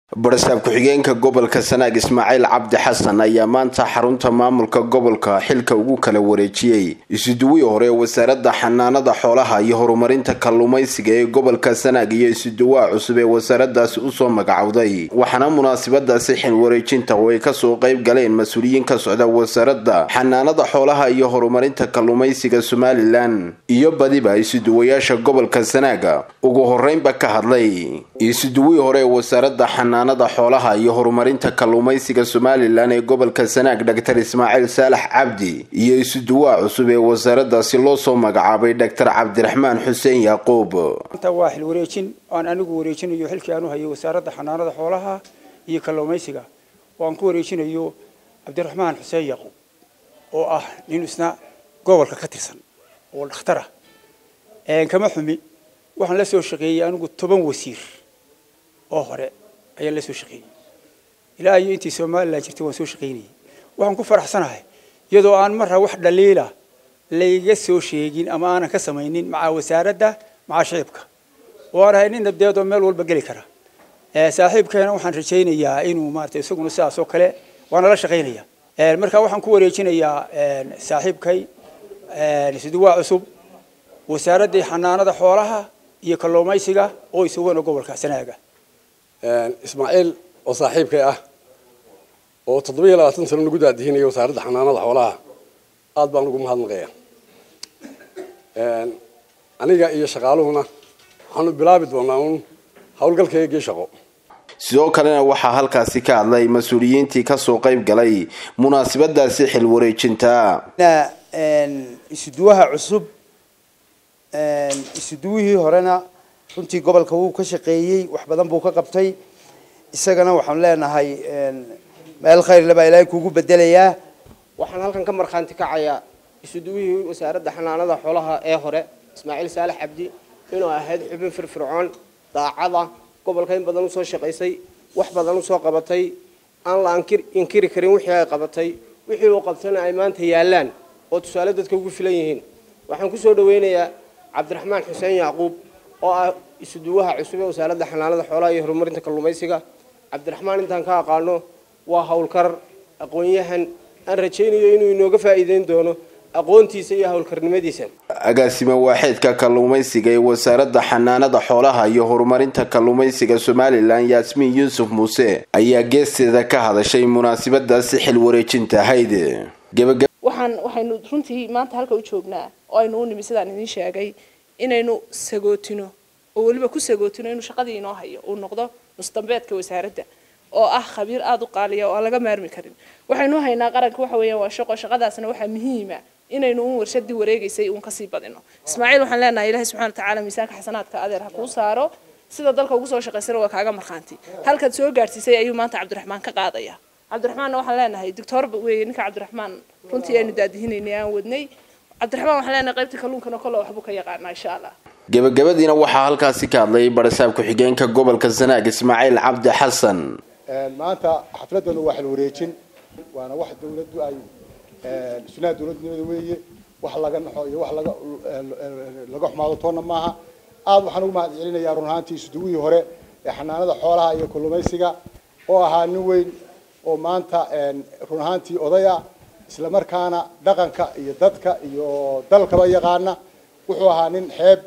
barasaab ku-xigeenka gobolka sanaag ismaaciil cabdi xasan ayaa maanta xarunta maamulka gobolka xilka ugu kala wareejiyey isuduwii hore ee wasaaradda xanaanada xoolaha iyo horumarinta kalluumaysiga ee gobolka sanaag iyo isuduwaha cusub ee wasaaradaasi usoo magacowday waxaana munaasabadaasi xil wareejinta oo ay kasoo qayb galeen mas-uuliyiin ka socda wasaaradda xanaanada xoolaha iyo horumarinta kalluumaysiga somalilan iyo badiba isuduwayaasha gobolka sanaaga ugu horeynba ka hadlay isuduwii hore ee wasaaradda xanaanada xoolaha iyo horumarinta kalluumaysiga somalilan ee gobolka sanaag dhaktar ismaaciil saalax cabdi iyo isuduwaha cusub ee wasaaradaasi loo soo magacaabay dhaktar cabdiraxmaan xuseen yaaquub inta waa xil wareejin aan anigu wareejinayo xilkii aan u hayay wasaaradda xanaanada xoolaha iyo kalluumaysiga oo aan ku wareejinayo cabdiraxmaan xuseen yaaquub oo ah nin isna gobolka ka tirsan oo dhakhtar ah kama xumi waxaan la soo shaqeeyey anigu toban wasiir oo hore ayaan la soo shaqeeyey ilaa iyo intii somalilan jirtay waan soo shaqaynayay waxaan ku faraxsanahay iyadoo aan marra wax dhaliila layga soo sheegin ama aanan ka samaynin maca wasaaradda maca shicibka oo aan ahay nin nabdeedoo meel walba geli kara saaxiibkeena waxaan rajaynayaa inuu maarata isaguna sidaas oo kale waana la shaqaynaya marka waxaan ku wareejinayaa saaxiibkay isduwaa cusub wasaaraddii xanaanada xoolaha iyo kalluumaysiga oo isugana gobolka sanaaga ismaaciil oo saaxiibkay ah oo toddoba iyo labaatan sano nagu daadihinaya wasaaradda xanaanada xoolaha aada baan ugu mahadnaqaya aniga iyo shaqaaluhuna waxaanu bilaabi doonaa uun howlgalkaygii shaqo sidoo kalena waxaa halkaasi ka hadlay mas-uuliyiintii kasoo qayb galay munaasabadaasi xil wareejinta isuduwaha cusub isuduwihii horena runtii gobolka wuu ka shaqeeyey wax badan buu ka qabtay isagana waxaan leenahay meel khayrle baa ilaahay kuugu bedelayaa waxaan halkan ka markhaanti kacayaa isuduwihii wasaaradda xanaanada xoolaha ee hore ismaaciil saalax cabdi inuu ahayd xubin firfircoon daacada gobolka in badan usoo shaqaysay wax badan usoo qabatay aan la inkiri karin wixii ay qabatay wixii uu qabtana ay maanta yaallaan oo tusaale dadka ugu filan yihiin waxaan kusoo dhaweynayaa cabdiraxmaan xuseen yacquub oo ah isuduwaha cusub ee wasaaradda xanaanada xoolaha iyo horumarinta kalluumaysiga cabdiraxmaan intaan ka aqaano waa howlkar aqoon-yahan aan rajaynayo inuu inooga faa'iideyn doono aqoontiisa iyo howlkarnimadiisa agaasime waaxeedka kalluumaysiga ee wasaaradda xanaanada xoolaha iyo horumarinta kalluumaysiga somalilan yaasmiin yuusuf muuse ayaa geesteeda ka hadashay munaasabadaasi xil wareejinta ahayd waxaan waxaynu runtii maanta halka u joognaa oo aynu u nimi sidaan idiin sheegay inaynu sagootino oo weliba ku sagootino inuu shaqadii inoo hayo uu noqdo nusdambeedka wasaaradda oo ah khabiir aada u qaaliya oo aan laga maarmi karin waxaynu haynaa qaranka waxa weeyaan waa shaqo shaqadaasna waxaa muhiima inaynu un warshadii wareegaysay uun kasii badino ismaaciil waxaan leenahay ilaahay subxana watacaala miisaanka xasanaadka adeer ha kuu saaro sida dalka ugu soo shaqaysana waa kaaga markhaanti halkaad soo gaadhsiisay ayuu maanta cabdiraxmaan ka qaadaya cabdiraxmaanna waxaan leenahay doctor weeye ninka cabdiraxmaan runtii aynu daadihinaynay aan wadnay cabdiraxmaan waxaan leenahay qaybta kalluunkana kole waxbuu ka yaqaanaa insha allah gabagabadiina waxaa halkaasi ka hadlay barasaab ku-xigeenka gobolka sanaag ismaaciil cabdi xasan maanta xafladanu waa xil wareejin waana wax dawladdu ay sunaha dawladnimada weeye wax laga naxo iyo wax laga laga xumaado toonna maaha aada waxaan ugu mahad celinayaa run ahaantii isuduwihii hore ee xanaanada xoolaha iyo kalluumaysiga oo ahaa nin weyn oo maanta run ahaantii odaya isla markaana dhaqanka iyo dadka iyo dalkaba yaqaana wuxuu ahaa nin xeeb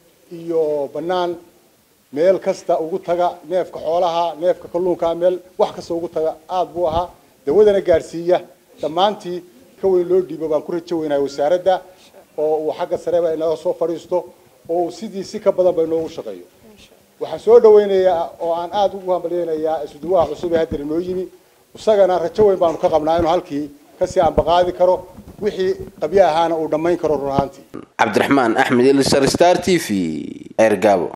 iyo banaan meel kasta ugu taga neefka xoolaha neefka kalluunka meel wax kasta ugu taga aada buu ahaa dawadana gaadhsiiya dhammaantii ka weyn loo dhiibo baan ku rajo weynahay wasaaradda oo uu xagga sareba inaga soo fadhiisto oo uu sidii si ka badan ba inoogu shaqeeyo waxaan soo dhaweynayaa oo aan aada ugu hambalyeynayaa isuduwaha cusub ee haddana noo yimi isagana rajo weyn baanu ka qabnaa inuu halkii kasii ambaqaadi karo wixii qabyo ahaana uu dhammayn karo run ahaantii cabdiraxmaan axmed ilsar star t v ergabo